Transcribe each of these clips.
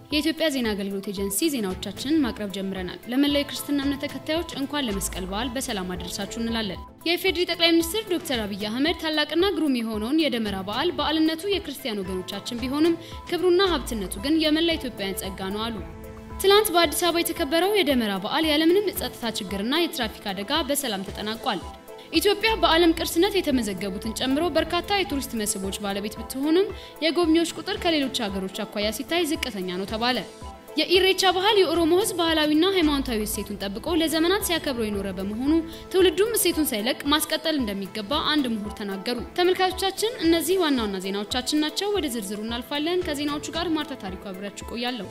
የኢትዮጵያ ዜና አገልግሎት ኤጀንሲ ዜናዎቻችንን ማቅረብ ጀምረናል። ለመላው የክርስትና እምነት ተከታዮች እንኳን ለመስቀል በዓል በሰላም አደረሳችሁ እንላለን። የኢፌዴሪ ጠቅላይ ሚኒስትር ዶክተር አብይ አህመድ ታላቅና ግሩም የሆነውን የደመራ በዓል በዓልነቱ የክርስቲያን ወገኖቻችን ቢሆንም ክብሩና ሀብትነቱ ግን የመላ ኢትዮጵያውያን ጸጋ ነው አሉ። ትላንት በአዲስ አበባ የተከበረው የደመራ በዓል ያለምንም የጸጥታ ችግርና የትራፊክ አደጋ በሰላም ተጠናቋል። ኢትዮጵያ በዓለም ቅርስነት የተመዘገቡትን ጨምሮ በርካታ የቱሪስት መስህቦች ባለቤት ብትሆንም የጎብኚዎች ቁጥር ከሌሎች ሀገሮች አኳያ ሲታይ ዝቅተኛ ነው ተባለ። የኢሬቻ ባህል የኦሮሞ ሕዝብ ባህላዊና ሃይማኖታዊ እሴቱን ጠብቆ ለዘመናት ሲያከብሮ የኖረ በመሆኑ ትውልዱም እሴቱን ሳይለቅ ማስቀጠል እንደሚገባ አንድ ምሁር ተናገሩ። ተመልካቾቻችን፣ እነዚህ ዋና ዋና ዜናዎቻችን ናቸው። ወደ ዝርዝሩ እናልፋለን። ከዜናዎቹ ጋር ማርታ ታሪኩ አብሬያችሁ ቆያለሁ።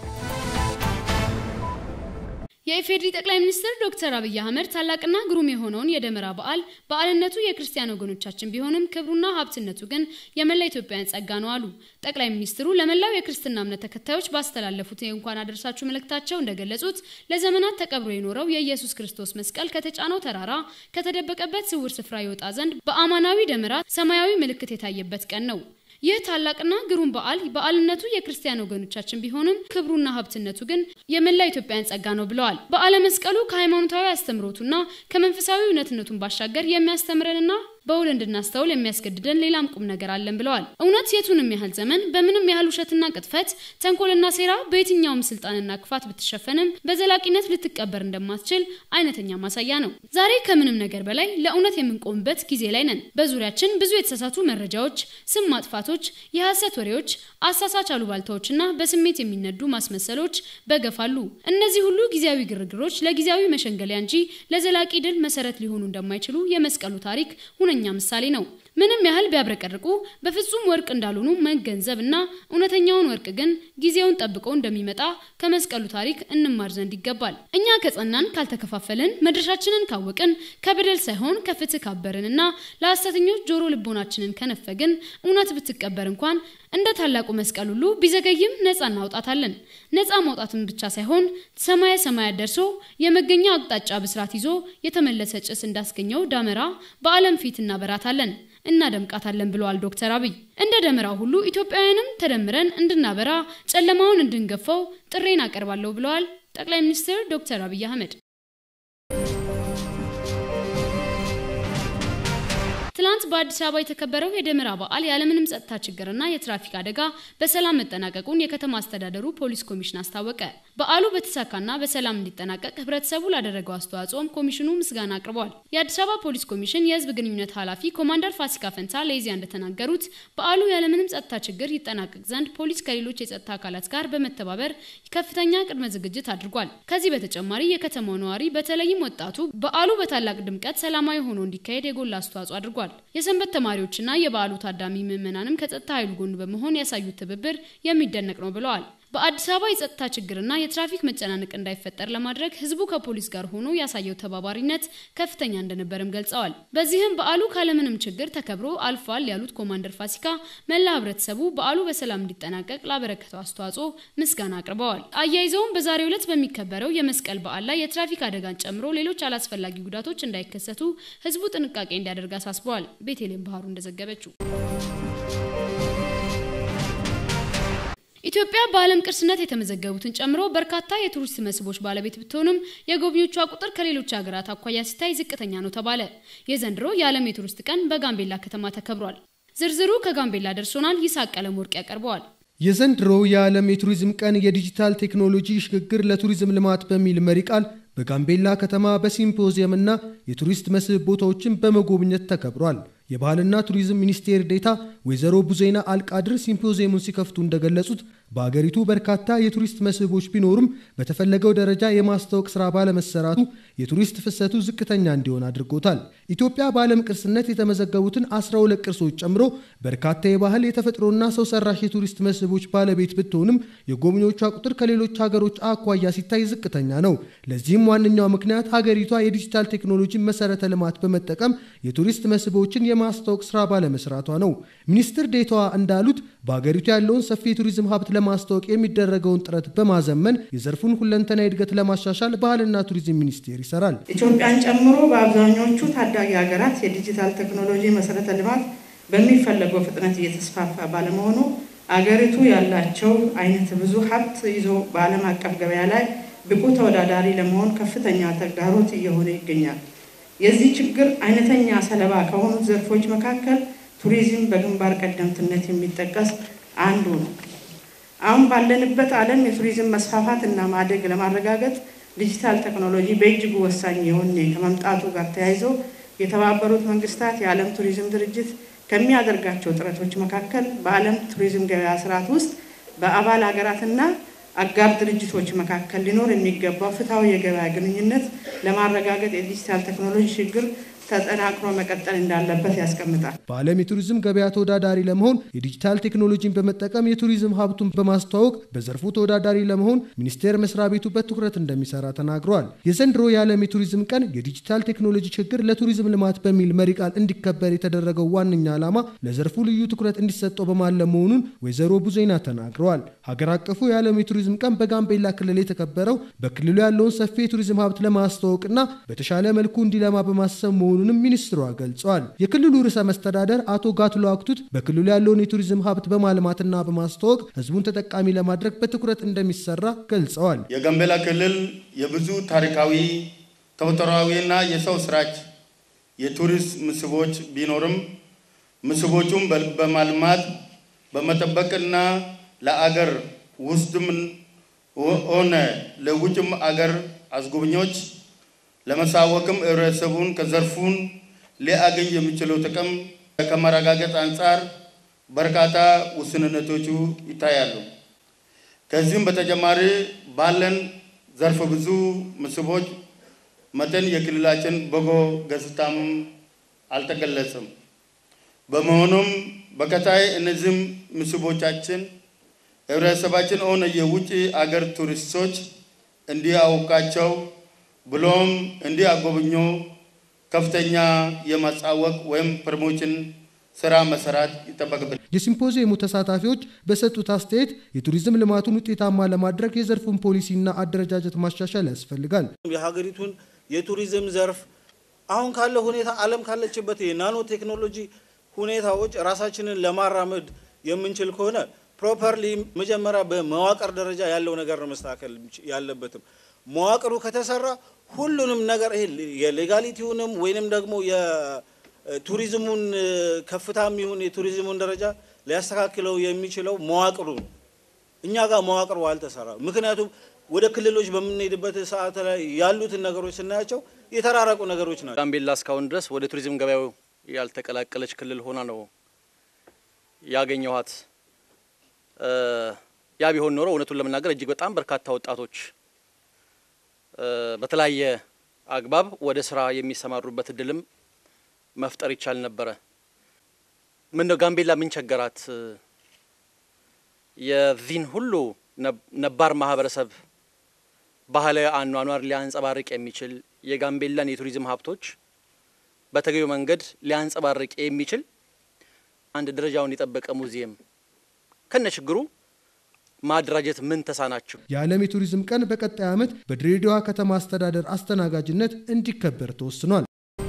የኢፌዴሪ ጠቅላይ ሚኒስትር ዶክተር አብይ አህመድ ታላቅና ግሩም የሆነውን የደመራ በዓል በዓልነቱ የክርስቲያን ወገኖቻችን ቢሆንም ክብሩና ሀብትነቱ ግን የመላ ኢትዮጵያውያን ጸጋ ነው አሉ። ጠቅላይ ሚኒስትሩ ለመላው የክርስትና እምነት ተከታዮች ባስተላለፉት የእንኳን አደረሳችሁ መልእክታቸው እንደገለጹት ለዘመናት ተቀብሮ የኖረው የኢየሱስ ክርስቶስ መስቀል ከተጫነው ተራራ ከተደበቀበት ስውር ስፍራ ይወጣ ዘንድ በአማናዊ ደመራ ሰማያዊ ምልክት የታየበት ቀን ነው። ይህ ታላቅና ግሩም በዓል በዓልነቱ የክርስቲያን ወገኖቻችን ቢሆንም ክብሩና ሀብትነቱ ግን የመላ ኢትዮጵያውያን ጸጋ ነው ብለዋል። በዓለ መስቀሉ ከሃይማኖታዊ አስተምሮቱና ከመንፈሳዊ እውነትነቱን ባሻገር የሚያስተምረንና በውል እንድናስተውል የሚያስገድደን ሌላም ቁም ነገር አለን ብለዋል። እውነት የቱንም ያህል ዘመን በምንም ያህል ውሸትና ቅጥፈት፣ ተንኮልና ሴራ በየትኛውም ስልጣንና ክፋት ብትሸፈንም በዘላቂነት ልትቀበር እንደማትችል አይነተኛ ማሳያ ነው። ዛሬ ከምንም ነገር በላይ ለእውነት የምንቆምበት ጊዜ ላይ ነን። በዙሪያችን ብዙ የተሳሳቱ መረጃዎች፣ ስም ማጥፋቶች፣ የሐሰት ወሬዎች፣ አሳሳች አሉባልታዎችና በስሜት የሚነዱ ማስመሰሎች በገፋሉ። እነዚህ ሁሉ ጊዜያዊ ግርግሮች ለጊዜያዊ መሸንገሊያ እንጂ ለዘላቂ ድል መሰረት ሊሆኑ እንደማይችሉ የመስቀሉ ታሪክ ሁነኛ ምሳሌ ነው። ምንም ያህል ቢያብረቀርቁ በፍጹም ወርቅ እንዳልሆኑ መገንዘብ እና እውነተኛውን ወርቅ ግን ጊዜውን ጠብቆ እንደሚመጣ ከመስቀሉ ታሪክ እንማር ዘንድ ይገባል። እኛ ከጸናን፣ ካልተከፋፈልን፣ መድረሻችንን ካወቅን፣ ከበደል ሳይሆን ከፍትህ ካበርን እና ለሐሰተኞች ጆሮ ልቦናችንን ከነፈግን እውነት ብትቀበር እንኳን እንደ ታላቁ መስቀል ሁሉ ቢዘገይም ነፃ እናውጣታለን። ነፃ ማውጣትን ብቻ ሳይሆን ሰማየ ሰማያት ደርሶ የመገኛ አቅጣጫ ብስራት ይዞ የተመለሰ ጭስ እንዳስገኘው ዳመራ በዓለም ፊት እናበራታለን እናደምቃታለን ብለዋል ዶክተር አብይ። እንደ ደመራው ሁሉ ኢትዮጵያውያንም ተደምረን እንድናበራ ጨለማውን እንድንገፋው ጥሬን አቀርባለሁ ብለዋል ጠቅላይ ሚኒስትር ዶክተር አብይ አህመድ። ትላንት በአዲስ አበባ የተከበረው የደመራ በዓል ያለምንም ጸጥታ ችግርና የትራፊክ አደጋ በሰላም መጠናቀቁን የከተማ አስተዳደሩ ፖሊስ ኮሚሽን አስታወቀ። በዓሉ በተሳካና በሰላም እንዲጠናቀቅ ህብረተሰቡ ላደረገው አስተዋጽኦም ኮሚሽኑ ምስጋና አቅርበዋል። የአዲስ አበባ ፖሊስ ኮሚሽን የህዝብ ግንኙነት ኃላፊ ኮማንደር ፋሲካ ፈንታ ለኢዜአ እንደተናገሩት በዓሉ ያለምንም ጸጥታ ችግር ይጠናቀቅ ዘንድ ፖሊስ ከሌሎች የጸጥታ አካላት ጋር በመተባበር ከፍተኛ ቅድመ ዝግጅት አድርጓል። ከዚህ በተጨማሪ የከተማው ነዋሪ በተለይም ወጣቱ በዓሉ በታላቅ ድምቀት ሰላማዊ ሆኖ እንዲካሄድ የጎላ አስተዋጽኦ አድርጓል። የሰንበት ተማሪዎችና የበዓሉ ታዳሚ ምዕመናንም ከጸጥታ ኃይሉ ጎን በመሆን ያሳዩት ትብብር የሚደነቅ ነው ብለዋል። በአዲስ አበባ የጸጥታ ችግርና የትራፊክ መጨናነቅ እንዳይፈጠር ለማድረግ ህዝቡ ከፖሊስ ጋር ሆኖ ያሳየው ተባባሪነት ከፍተኛ እንደነበርም ገልጸዋል። በዚህም በዓሉ ካለምንም ችግር ተከብሮ አልፏል ያሉት ኮማንደር ፋሲካ መላ ህብረተሰቡ በዓሉ በሰላም እንዲጠናቀቅ ላበረከተው አስተዋጽኦ ምስጋና አቅርበዋል። አያይዘውም በዛሬው ዕለት በሚከበረው የመስቀል በዓል ላይ የትራፊክ አደጋን ጨምሮ ሌሎች አላስፈላጊ ጉዳቶች እንዳይከሰቱ ህዝቡ ጥንቃቄ እንዲያደርግ አሳስበዋል። ቤቴሌም ባህሩ እንደዘገበችው ኢትዮጵያ በዓለም ቅርስነት የተመዘገቡትን ጨምሮ በርካታ የቱሪስት መስህቦች ባለቤት ብትሆንም የጎብኚዎቿ ቁጥር ከሌሎች ሀገራት አኳያ ሲታይ ዝቅተኛ ነው ተባለ። የዘንድሮ የዓለም የቱሪስት ቀን በጋምቤላ ከተማ ተከብሯል። ዝርዝሩ ከጋምቤላ ደርሶናል። ይስሐቅ ቀለም ወርቅ ያቀርበዋል። የዘንድሮ የዓለም የቱሪዝም ቀን የዲጂታል ቴክኖሎጂ ሽግግር ለቱሪዝም ልማት በሚል መሪ ቃል በጋምቤላ ከተማ በሲምፖዚየም እና የቱሪስት መስህብ ቦታዎችን በመጎብኘት ተከብሯል። የባህልና ቱሪዝም ሚኒስቴር ዴታ ወይዘሮ ቡዜና አልቃድር ሲምፖዚየሙን ሲከፍቱ እንደገለጹት በአገሪቱ በርካታ የቱሪስት መስህቦች ቢኖሩም በተፈለገው ደረጃ የማስታወቅ ስራ ባለመሰራቱ የቱሪስት ፍሰቱ ዝቅተኛ እንዲሆን አድርጎታል። ኢትዮጵያ በዓለም ቅርስነት የተመዘገቡትን 12 ቅርሶች ጨምሮ በርካታ የባህል የተፈጥሮና ሰው ሰራሽ የቱሪስት መስህቦች ባለቤት ብትሆንም የጎብኚዎቿ ቁጥር ከሌሎች ሀገሮች አኳያ ሲታይ ዝቅተኛ ነው። ለዚህም ዋነኛው ምክንያት ሀገሪቷ የዲጂታል ቴክኖሎጂን መሰረተ ልማት በመጠቀም የቱሪስት መስህቦችን የማስታወቅ ስራ ባለመስራቷ ነው። ሚኒስትር ዴታዋ እንዳሉት በሀገሪቱ ያለውን ሰፊ የቱሪዝም ሀብት ለማስታወቅ የሚደረገውን ጥረት በማዘመን የዘርፉን ሁለንተና እድገት ለማሻሻል ባህልና ቱሪዝም ሚኒስቴር ይሰራል። ኢትዮጵያን ጨምሮ በአብዛኞቹ ታዳጊ ሀገራት የዲጂታል ቴክኖሎጂ መሰረተ ልማት በሚፈለገው ፍጥነት እየተስፋፋ ባለመሆኑ አገሪቱ ያላቸው አይነት ብዙ ሀብት ይዞ በዓለም አቀፍ ገበያ ላይ ብቁ ተወዳዳሪ ለመሆን ከፍተኛ ተግዳሮት እየሆነ ይገኛል። የዚህ ችግር አይነተኛ ሰለባ ከሆኑት ዘርፎች መካከል ቱሪዝም በግንባር ቀደምትነት የሚጠቀስ አንዱ ነው። አሁን ባለንበት ዓለም የቱሪዝም መስፋፋት እና ማደግ ለማረጋገጥ ዲጂታል ቴክኖሎጂ በእጅጉ ወሳኝ የሆነ ከመምጣቱ ጋር ተያይዞ የተባበሩት መንግስታት የዓለም ቱሪዝም ድርጅት ከሚያደርጋቸው ጥረቶች መካከል በዓለም ቱሪዝም ገበያ ስርዓት ውስጥ በአባል ሀገራትና አጋር ድርጅቶች መካከል ሊኖር የሚገባው ፍትሐዊ የገበያ ግንኙነት ለማረጋገጥ የዲጂታል ቴክኖሎጂ ችግር ተጠናክሮ መቀጠል እንዳለበት ያስቀምጣል። በዓለም የቱሪዝም ገበያ ተወዳዳሪ ለመሆን የዲጂታል ቴክኖሎጂን በመጠቀም የቱሪዝም ሀብቱን በማስተዋወቅ በዘርፉ ተወዳዳሪ ለመሆን ሚኒስቴር መስሪያ ቤቱ በትኩረት እንደሚሰራ ተናግረዋል። የዘንድሮ የዓለም የቱሪዝም ቀን የዲጂታል ቴክኖሎጂ ችግር ለቱሪዝም ልማት በሚል መሪ ቃል እንዲከበር የተደረገው ዋነኛ ዓላማ ለዘርፉ ልዩ ትኩረት እንዲሰጠው በማለም መሆኑን ወይዘሮ ቡዜና ተናግረዋል። ሀገር አቀፉ የዓለም የቱሪዝም ቀን በጋምቤላ ክልል የተከበረው በክልሉ ያለውን ሰፊ የቱሪዝም ሀብት ለማስተዋወቅና በተሻለ መልኩ እንዲለማ በማሰብ መሆኑንም ሚኒስትሯ ገልጸዋል። የክልሉ ርዕሰ መስተዳደር አቶ ጋትሎ አክቱት በክልሉ ያለውን የቱሪዝም ሀብት በማልማትና በማስተዋወቅ ሕዝቡን ተጠቃሚ ለማድረግ በትኩረት እንደሚሰራ ገልጸዋል። የጋምቤላ ክልል የብዙ ታሪካዊ ተፈጥሯዊና የሰው ስራች የቱሪስት መስህቦች ቢኖርም መስህቦቹም በማልማት በመጠበቅና ለአገር ውስጥም ሆነ ለውጭም አገር አስጎብኚዎች ለመሳወቅም ህብረተሰቡን ከዘርፉን ሊያገኝ የሚችለው ጥቅም ከማረጋገጥ አንጻር በርካታ ውስንነቶቹ ይታያሉ። ከዚህም በተጨማሪ ባለን ዘርፈ ብዙ መስህቦች መጠን የክልላችን በጎ ገጽታም አልተገለጸም። በመሆኑም በቀጣይ እነዚህም መስህቦቻችን ህብረተሰባችን ሆነ የውጭ አገር ቱሪስቶች እንዲያውቃቸው ብሎም እንዲያጎብኙ ከፍተኛ የማሳወቅ ወይም ፕሮሞሽን ስራ መሰራት ይጠበቅብናል። የሲምፖዚየሙ ተሳታፊዎች በሰጡት አስተያየት የቱሪዝም ልማቱን ውጤታማ ለማድረግ የዘርፉን ፖሊሲና አደረጃጀት ማሻሻል ያስፈልጋል። የሀገሪቱን የቱሪዝም ዘርፍ አሁን ካለ ሁኔታ ዓለም ካለችበት የናኖ ቴክኖሎጂ ሁኔታዎች ራሳችንን ለማራመድ የምንችል ከሆነ ፕሮፐርሊ መጀመሪያ በመዋቅር ደረጃ ያለው ነገር ነው መስተካከል ያለበትም። መዋቅሩ ከተሰራ ሁሉንም ነገር ይሄ የሌጋሊቲውንም ወይንም ደግሞ የቱሪዝሙን ከፍታም ይሁን የቱሪዝሙን ደረጃ ሊያስተካክለው የሚችለው መዋቅሩ ነው። እኛ ጋር መዋቅሩ አልተሰራ። ምክንያቱም ወደ ክልሎች በምንሄድበት ሰዓት ላይ ያሉትን ነገሮች ስናያቸው የተራረቁ ነገሮች ናቸው። ጋምቤላ እስካሁን ድረስ ወደ ቱሪዝም ገበያው ያልተቀላቀለች ክልል ሆና ነው ያገኘኋት። ያ ቢሆን ኖሮ እውነቱን ለመናገር እጅግ በጣም በርካታ ወጣቶች በተለያየ አግባብ ወደ ስራ የሚሰማሩበት እድልም መፍጠር ይቻል ነበረ። ምን ነው ጋምቤላ ምን ቸገራት? የዚህን ሁሉ ነባር ማህበረሰብ ባህላዊ አኗኗር ሊያንጸባርቅ የሚችል የጋምቤላን የቱሪዝም ሀብቶች በተገቢው መንገድ ሊያንጸባርቅ የሚችል አንድ ደረጃውን የጠበቀ ሙዚየም ከነ ችግሩ ማደራጀት ምን ተሳናቸው? የዓለም የቱሪዝም ቀን በቀጣይ ዓመት በድሬዳዋ ከተማ አስተዳደር አስተናጋጅነት እንዲከበር ተወስኗል።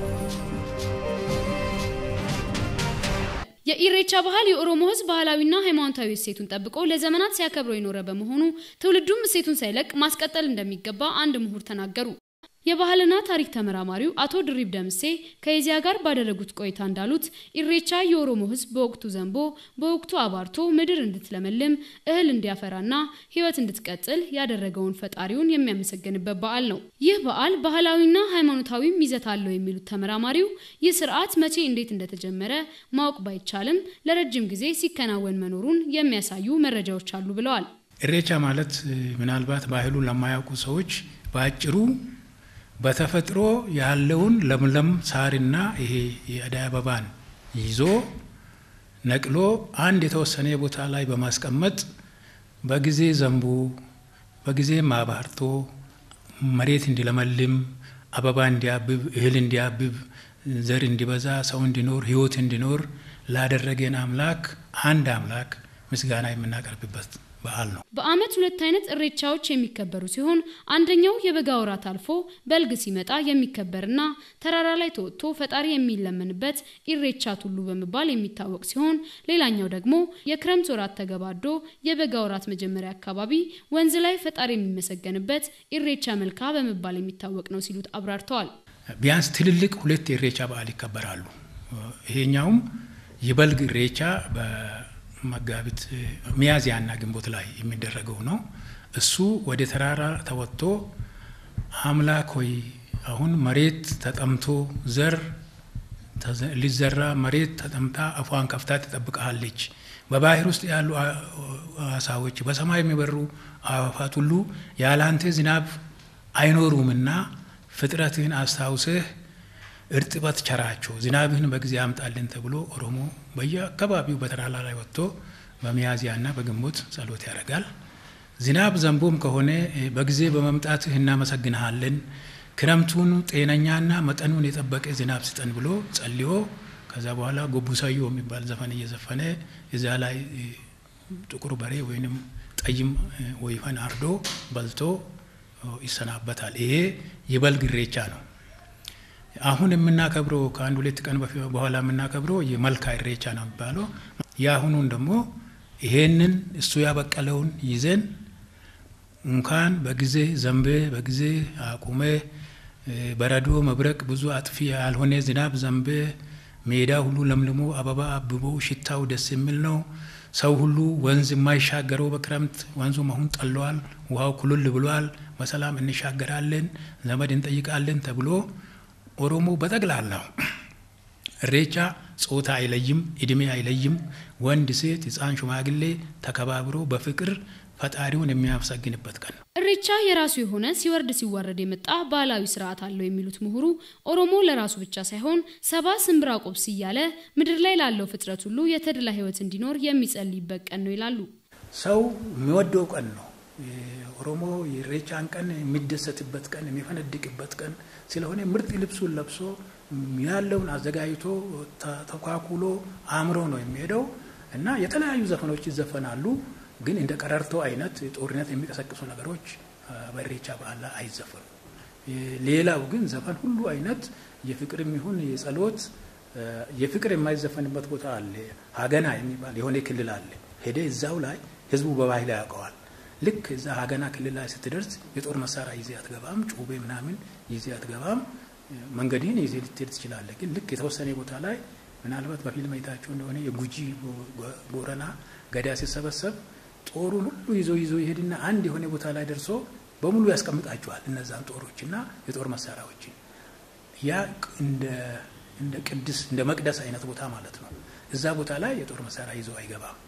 የኢሬቻ ባህል የኦሮሞ ሕዝብ ባህላዊና ሃይማኖታዊ እሴቱን ጠብቆ ለዘመናት ሲያከብረው የኖረ በመሆኑ ትውልዱም እሴቱን ሳይለቅ ማስቀጠል እንደሚገባ አንድ ምሁር ተናገሩ። የባህልና ታሪክ ተመራማሪው አቶ ድሪብ ደምሴ ከኢዜአ ጋር ባደረጉት ቆይታ እንዳሉት ኢሬቻ የኦሮሞ ሕዝብ በወቅቱ ዘንቦ በወቅቱ አባርቶ ምድር እንድትለመልም እህል እንዲያፈራና ሕይወት እንድትቀጥል ያደረገውን ፈጣሪውን የሚያመሰግንበት በዓል ነው። ይህ በዓል ባህላዊና ሃይማኖታዊም ይዘት አለው የሚሉት ተመራማሪው ይህ ስርዓት መቼ እንዴት እንደተጀመረ ማወቅ ባይቻልም ለረጅም ጊዜ ሲከናወን መኖሩን የሚያሳዩ መረጃዎች አሉ ብለዋል። ኢሬቻ ማለት ምናልባት ባህሉን ለማያውቁ ሰዎች በአጭሩ በተፈጥሮ ያለውን ለምለም ሳርና ይሄ የአደይ አበባን ይዞ ነቅሎ አንድ የተወሰነ ቦታ ላይ በማስቀመጥ በጊዜ ዘንቦ በጊዜ ማባርቶ መሬት እንዲለመልም አበባ እንዲያብብ እህል እንዲያብብ ዘር እንዲበዛ ሰው እንዲኖር ሕይወት እንዲኖር ላደረገን አምላክ አንድ አምላክ ምስጋና የምናቀርብበት በዓል ነው። በዓመት ሁለት አይነት እሬቻዎች የሚከበሩ ሲሆን አንደኛው የበጋ ወራት አልፎ በልግ ሲመጣ የሚከበርና ተራራ ላይ ተወጥቶ ፈጣሪ የሚለመንበት ኢሬቻ ቱሉ በመባል የሚታወቅ ሲሆን ሌላኛው ደግሞ የክረምት ወራት ተገባዶ የበጋ ወራት መጀመሪያ አካባቢ ወንዝ ላይ ፈጣሪ የሚመሰገንበት ኢሬቻ መልካ በመባል የሚታወቅ ነው ሲሉት አብራርተዋል። ቢያንስ ትልልቅ ሁለት ኢሬቻ በዓል ይከበራሉ። ይሄኛውም የበልግ ኢሬቻ መጋቢት ሚያዝያና ግንቦት ላይ የሚደረገው ነው። እሱ ወደ ተራራ ተወጥቶ አምላክ ሆይ አሁን መሬት ተጠምቶ ዘር ሊዘራ መሬት ተጠምታ አፏን ከፍታ ትጠብቀሃለች። በባህር ውስጥ ያሉ አሳዎች፣ በሰማይ የሚበሩ አዕዋፋት ሁሉ ያላንተ ዝናብ አይኖሩምና ፍጥረትህን አስታውስህ እርጥበት ቸራቸው ዝናብህን በጊዜ አምጣልን ተብሎ ኦሮሞ በየአካባቢው በተራራ ላይ ወጥቶ በሚያዝያና በግንቦት ጸሎት ያደርጋል። ዝናብ ዘንቦም ከሆነ በጊዜ በመምጣትህ እናመሰግንሃለን፣ ክረምቱን ጤነኛና መጠኑን የጠበቀ ዝናብ ስጠን ብሎ ጸልዮ ከዛ በኋላ ጎቡሳዮ የሚባል ዘፈን እየዘፈነ እዛ ላይ ጥቁር በሬ ወይንም ጠይም ወይፈን አርዶ በልቶ ይሰናበታል። ይሄ የበልግ ኢሬቻ ነው። አሁን የምናከብረው ከአንድ ሁለት ቀን በኋላ የምናከብረው የመልካ ኢሬቻ ነው የሚባለው። የአሁኑን ደግሞ ይሄንን እሱ ያበቀለውን ይዘን እንኳን በጊዜ ዘንቤ በጊዜ አቁሜ በረዶ መብረቅ ብዙ አጥፊ ያልሆነ ዝናብ ዘንቤ ሜዳ ሁሉ ለምልሞ አበባ አብቦ ሽታው ደስ የሚል ነው። ሰው ሁሉ ወንዝ የማይሻገረው በክረምት ወንዙ መሆን ጠለዋል። ውሃው ኩልል ብሏል። በሰላም እንሻገራለን፣ ዘመድ እንጠይቃለን ተብሎ ኦሮሞ በጠቅላላው ኢሬቻ ጾታ አይለይም፣ እድሜ አይለይም። ወንድ፣ ሴት፣ ሕፃን፣ ሽማግሌ ተከባብሮ በፍቅር ፈጣሪውን የሚያመሰግንበት ቀን ነው። ኢሬቻ የራሱ የሆነ ሲወርድ ሲዋረድ የመጣ ባህላዊ ስርዓት አለው የሚሉት ምሁሩ ኦሮሞ ለራሱ ብቻ ሳይሆን ሰባ ስንብራ ቆብስ እያለ ምድር ላይ ላለው ፍጥረት ሁሉ የተድላ ሕይወት እንዲኖር የሚጸልይበት ቀን ነው ይላሉ። ሰው የሚወደው ቀን ነው። ኦሮሞ የኢሬቻን ቀን የሚደሰትበት ቀን የሚፈነድቅበት ቀን ስለሆነ ምርጥ ልብሱን ለብሶ ያለውን አዘጋጅቶ ተኳኩሎ አምሮ ነው የሚሄደው እና የተለያዩ ዘፈኖች ይዘፈናሉ። ግን እንደ ቀረርቶ አይነት ጦርነት የሚቀሰቅሱ ነገሮች በኢሬቻ በዓል ላይ አይዘፈኑም። ሌላው ግን ዘፈን ሁሉ አይነት የፍቅርም ይሁን የጸሎት የፍቅር የማይዘፈንበት ቦታ አለ። ሀገና የሚባል የሆነ ክልል አለ። ሄደ እዛው ላይ ህዝቡ በባህል ያውቀዋል። ልክ እዛ ሀገና ክልል ላይ ስትደርስ የጦር መሳሪያ ይዜ አትገባም፣ ጩቤ ምናምን ይዜ አትገባም። መንገድህን ይዜ ልትሄድ ትችላለህ። ግን ልክ የተወሰነ ቦታ ላይ ምናልባት በፊልም አይታችሁ እንደሆነ የጉጂ ቦረና ገዳ ሲሰበሰብ ጦሩን ሁሉ ይዞ ይዞ ይሄድና አንድ የሆነ ቦታ ላይ ደርሶ በሙሉ ያስቀምጣቸዋል። እነዛን ጦሮችና የጦር መሳሪያዎችን ያ እንደ ቅድስ እንደ መቅደስ አይነት ቦታ ማለት ነው። እዛ ቦታ ላይ የጦር መሳሪያ ይዞ አይገባም።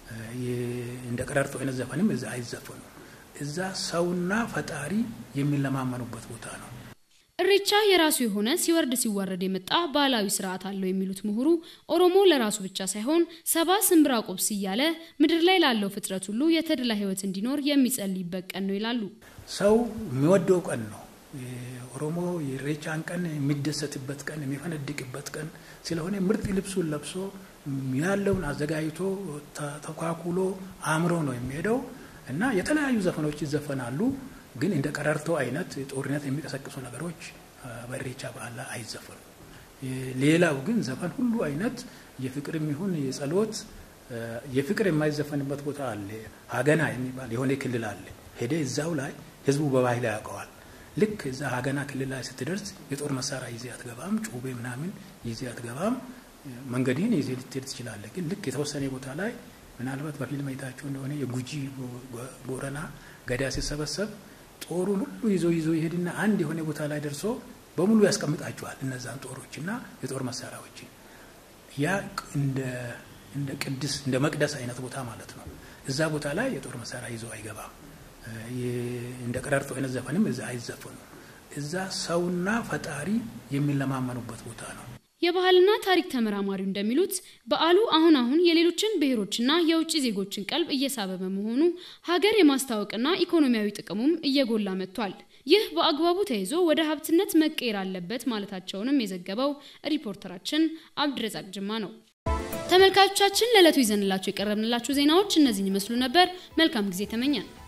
እንደ ቀረርቶ አይነት ዘፈንም እዛ አይዘፈኑም። እዛ ሰውና ፈጣሪ የሚለማመኑበት ቦታ ነው። ኢሬቻ የራሱ የሆነ ሲወርድ ሲዋረድ የመጣ ባህላዊ ስርዓት አለው የሚሉት ምሁሩ ኦሮሞ ለራሱ ብቻ ሳይሆን ሰባ ስንብራ ቆብስ እያለ ምድር ላይ ላለው ፍጥረት ሁሉ የተድላ ሕይወት እንዲኖር የሚጸልይበት ቀን ነው ይላሉ። ሰው የሚወደው ቀን ነው። ኦሮሞ የኢሬቻን ቀን የሚደሰትበት ቀን የሚፈነድቅበት ቀን ስለሆነ ምርጥ ልብሱን ለብሶ ያለውን አዘጋጅቶ ተኳኩሎ አምሮ ነው የሚሄደው እና የተለያዩ ዘፈኖች ይዘፈናሉ። ግን እንደ ቀረርቶ አይነት ጦርነት የሚቀሰቅሱ ነገሮች በኢሬቻ በዓል ላይ አይዘፈኑም። ሌላው ግን ዘፈን ሁሉ አይነት የፍቅርም ይሁን የጸሎት የፍቅር የማይዘፈንበት ቦታ አለ። ሀገና የሚባል የሆነ ክልል አለ። ሄደ እዛው ላይ ህዝቡ በባህል ያውቀዋል። ልክ እዛ ሀገና ክልል ላይ ስትደርስ የጦር መሳሪያ ይዜ አትገባም፣ ጩቤ ምናምን ይዜ አትገባም። መንገድህን ይዜ ልትሄድ ትችላለህ። ግን ልክ የተወሰነ ቦታ ላይ ምናልባት በፊልም አይታችሁ እንደሆነ የጉጂ ቦረና ገዳ ሲሰበሰብ ጦሩን ሁሉ ይዞ ይዞ ይሄድና አንድ የሆነ ቦታ ላይ ደርሶ በሙሉ ያስቀምጣቸዋል። እነዛን ጦሮችና የጦር መሳሪያዎችን ያ እንደ ቅድስ እንደ መቅደስ አይነት ቦታ ማለት ነው። እዛ ቦታ ላይ የጦር መሳሪያ ይዞ አይገባም። እንደ ቀረርቶ አይነት ዘፈንም እዛ አይዘፈኑም። እዛ ሰውና ፈጣሪ የሚለማመኑበት ቦታ ነው። የባህልና ታሪክ ተመራማሪው እንደሚሉት በዓሉ አሁን አሁን የሌሎችን ብሔሮችና የውጭ ዜጎችን ቀልብ እየሳበ በመሆኑ ሀገር የማስታወቅና ኢኮኖሚያዊ ጥቅሙም እየጎላ መጥቷል። ይህ በአግባቡ ተይዞ ወደ ሀብትነት መቀየር አለበት ማለታቸውንም የዘገበው ሪፖርተራችን አብድረዛቅ ጅማ ነው። ተመልካቾቻችን ለዕለቱ ይዘንላችሁ የቀረብንላችሁ ዜናዎች እነዚህን ይመስሉ ነበር። መልካም ጊዜ ተመኛል።